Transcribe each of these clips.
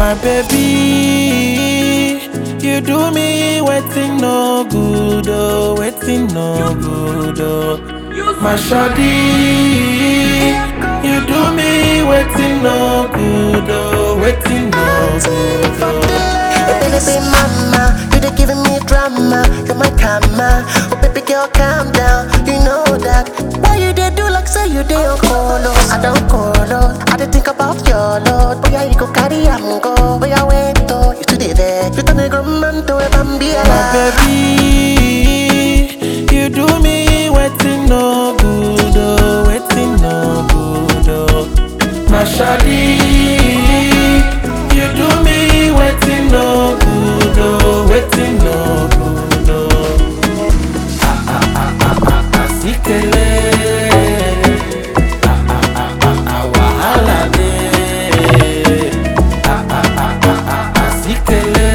My baby, you do me waiting no good, oh, waiting no good, oh. My shawty, you do me waiting no good, oh, waiting no good, oh. Oh, baby, baby, mama, you dey giving me drama. You're my karma. Oh, baby girl, calm down. You know that. Why you dey do like say you dey on colo? I don't colo. I dey think about your lord. Boy, you go carry am go. Boy, wait oh, you still dey there. You turn a grown man to a bambi. My baby, you do me waiting no good, oh, waiting no good, oh. My shawty, you do me waiting no good, oh, waiting no good, oh. Ah ah ah ah ah ah, sikele. Ah ah ah ah ah, wahala dey. Ah ah ah ah ah ah, sikele.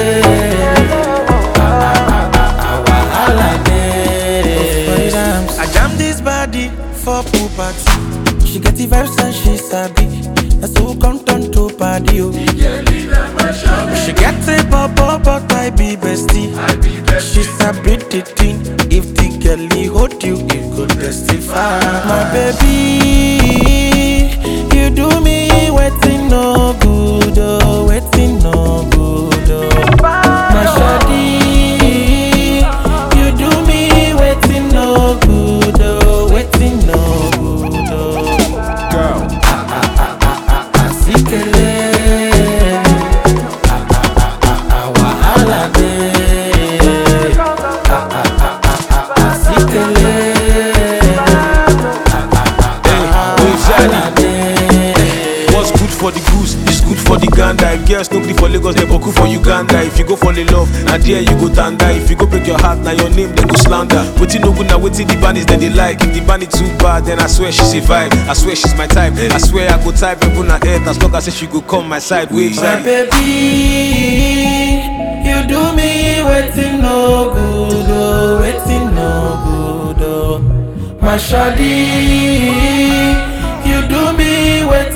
I jam this body for pool party. She get the vibes and she sabi. That's who come turn to party. Oh. She get a bubble, but I be bestie. She sabi the thing. If the girlie hold you, it could testify. My baby, you do me waiting no good, oh, waiting no good, oh. My shawty, you do me waiting no good, oh, waiting no good, oh. Girl, Asikele, ah ah ah ah ah, wahala dey. Ah ah ah ah ah ah, asikele, wahala dey. what's good for the goose is good for the gander. If girls no gree for Lagos, they boku for Uganda. If you go fall in love, na there you go tanda. If you go break your heart, na your name they go slander. Wetin no good na wetin the band is then they like. If the band is too bad, then I swear she's a vibe. I swear she's my type. I swear I go type and put her head as long as say she go come my side. Wait, My baby, you do me waiting no good, oh, waiting no good, oh. My shawty, you do me waiting